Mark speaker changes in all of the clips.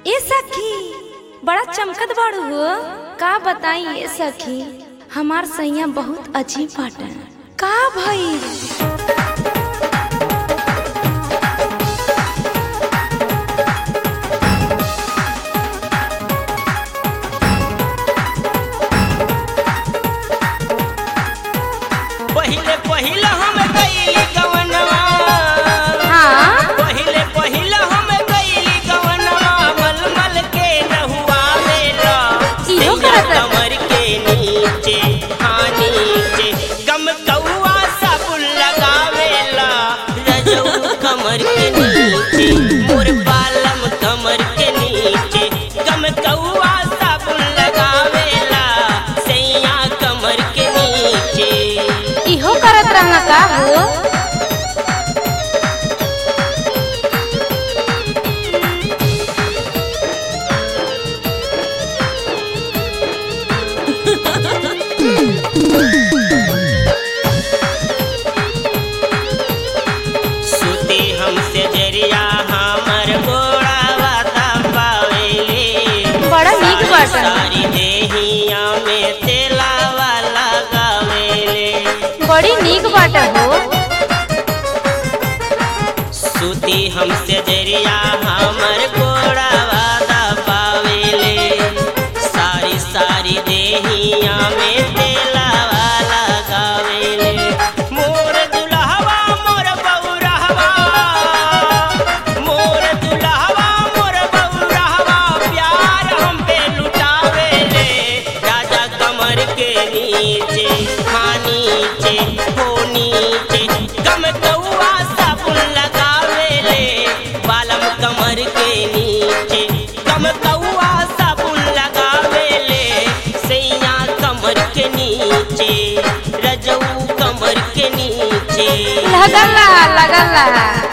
Speaker 1: ए सखी बड़ा चमकत बाड़ू हो का बताई ए सखी हमार सैया बहुत अजीब बाटे का भई
Speaker 2: पहिले पहिले हम गईली गवनवा
Speaker 1: हाँ
Speaker 2: पहिले पहिले हम गईली गवनवा मलमल के नहुआ मेला
Speaker 1: इहो करत है।
Speaker 2: कमर के नीचे हाँ नीचे गम कौआ साबुन लगावेला रजऊ कमर के नीचे मोर बालम कमर के नीचे गम कौआ साबुन लगावेला सैया कमर के नीचे
Speaker 1: इहो करत रहना का हो
Speaker 2: सुते हमसे जरिया हमर गोड़ा वाता पावेले
Speaker 1: बड़ा नीक
Speaker 2: सारी
Speaker 1: बाटन।
Speaker 2: सारी देहिया में तेला वाला गावेले
Speaker 1: बड़ी नीक बाटे हो
Speaker 2: सुती हमसे जरिया हमर गोड़ा वादा पावेले सारी सारी देहिया में तेला वाला गावेले मोर दुल्हवा मोर बौरहवा मोर दुल्हवा मोर बौरहवा प्यार हम पे लुटावेले राजा कमर के नीचे हाँ नीचे हो नीचे गम कौआ साबुन लगावेले बालम कमर के नीचे गम कौआ साबुन लगावेले सैया कमर के नीचे रजऊ कमर के नीचे
Speaker 1: लगला लगला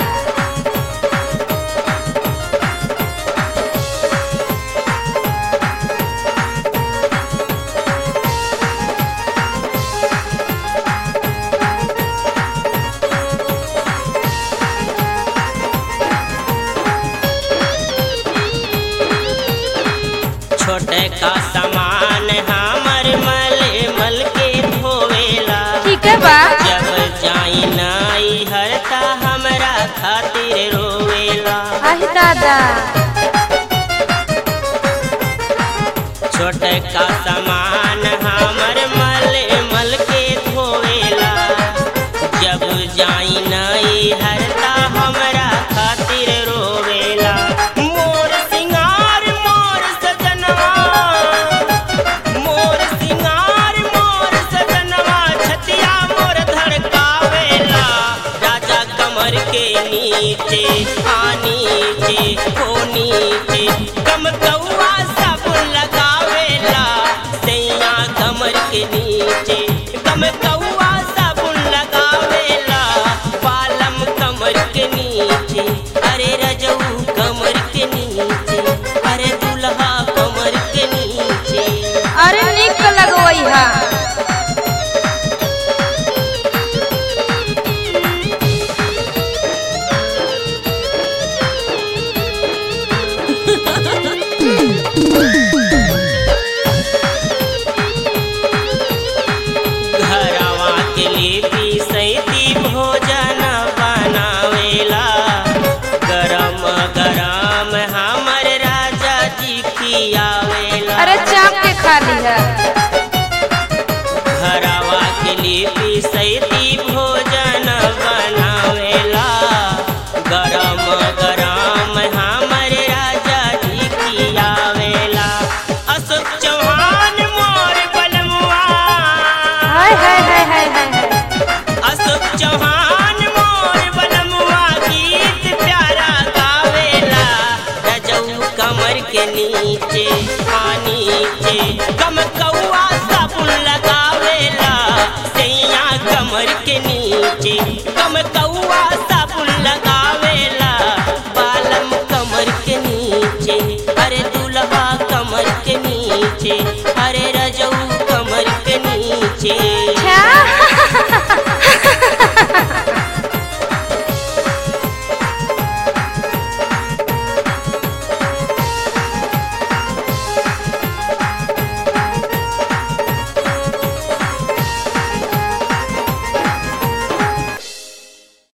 Speaker 2: छोटे का सामान हमर मल मल के धोवेला
Speaker 1: ठीक है बा
Speaker 2: जब जाई नाई हरता हमरा खातिर रोवेला
Speaker 1: आही दादा
Speaker 2: छोटे का सामान हमर मल मल के धोवेला जब जाई नाई हरता हमरा खातिर रोवेला मोर सिंगार मोर सजनवा मोर सिंगार मोर सजनवा छतिया मोर धड़कावेला राजा कमर के नीचे आ नीचे हो नीचे कम कौआ साबुन लगावेला सैया कमर के नीचे कम कौआ साबुन लगावेला बालम कमर के नीचे अरे रजऊ कमर के नीचे अरे दुल्हा कमर के नीचे
Speaker 1: अरे नीक लगवई हा
Speaker 2: घरवा के लिए सैती भोजन बनावेला गरम गरम हमर राजा जी खियावेला
Speaker 1: अरे चाप के खा ली है
Speaker 2: घरवा के लिए सैती भोजन बनावेला गरम गरम हमर राजा जी खियावेला अशोक चौहान मोर बलमुआ
Speaker 1: हाय हाय हाय हाय हाय हाय।
Speaker 2: अशोक चौहान मोर बनमुआ गीत प्यारा गावेला रजऊ कमर के नीचे हाँ नीचे कम कौआ साबुन लगावेला सैया कमर के नीचे कम कौआ साबुन लगावेला बालम कमर के नीचे अरे दुल्हा कमर के नीचे अरे रजऊ कमर के नीचे